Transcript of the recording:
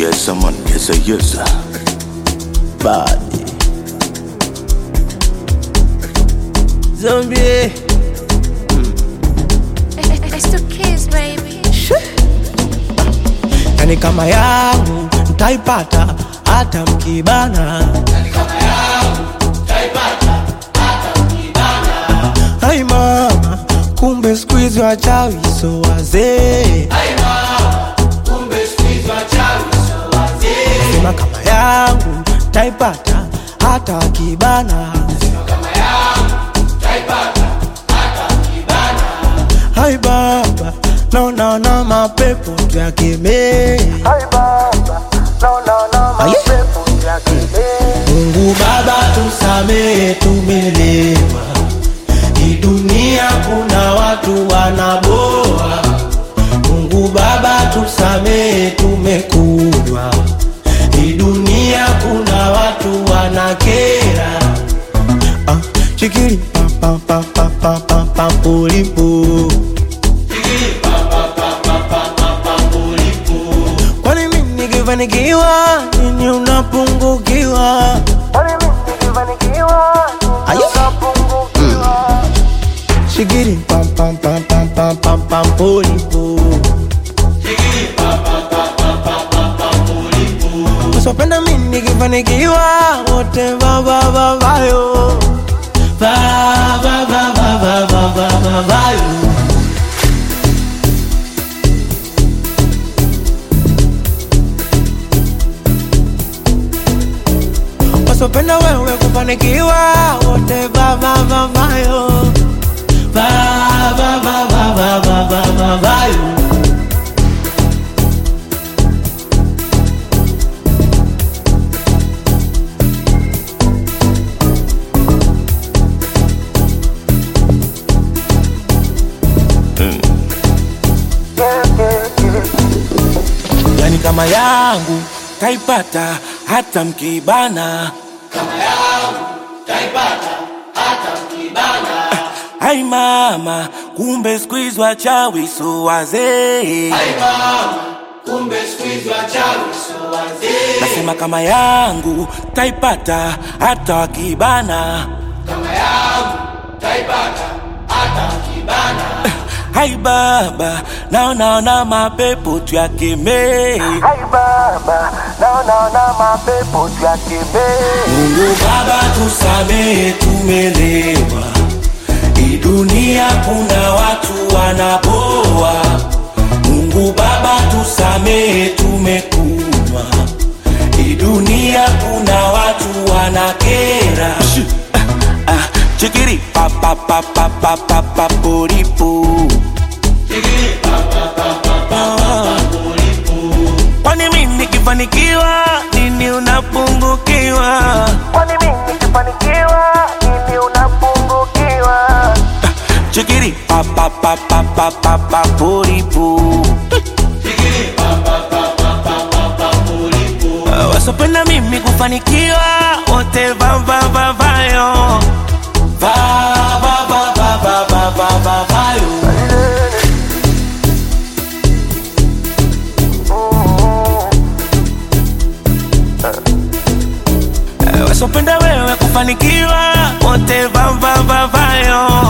Yes, man, yes, sir, yes, sir. Body. Zombie. It's the kids, baby. Yani kama yangu mtaipata hata mkibana. Hai mama, kumbe siku hizi wachawi so wazee. Sema kama yangu taipata hata wakibana. Hai baba, naona na mapepo tuyakemee. Aye. Mungu Baba tusamehe, tumelewa. Hii dunia kuna watu wanaboa. Mungu Baba tusamehe, tumekunywa. Hii dunia kuna watu wanakera. Ah, chikiri pa pa pa pa pa pa pa pulipu. Kwani mimi nikifanikiwa nini unapungukiwa? Aye. Shigiri pam pam pam pam pam pam pam pulipu. Usipenda mimi nikifanikiwa wote va va va vayo. Va va va va va va va va vayo. wasopenda wewe kufanikiwa wote vavavavayo vavavavavavavayo yani kama yangu kaipata hata mkibana Ai mama, kumbe siku hizi wachawi so wazee. Nasema kama yangu taipata hata wakibana. Hai baba, naonaona mapepo tuyakemee. Mungu Baba tusamehe, tumelewa. Hii dunia kuna watu wanaboa. Mungu Baba tusamehe, tumekunywa. Hii dunia kuna watu wanakera. Ah, ah, Chikiri pa pa pa pa pa pa pa poripo. Kwani mimi nikifanikiwa nini unapungukiwa? Kwani mimi nikifanikiwa nini unapungukiwa? Chikiri pa pa pa pa pa pa pa poripo. Wasopenda mimi kufanikiwa wote va va va vayo va va va va va va va va vayo wasopenda wewe kufanikiwa wote va va va vayo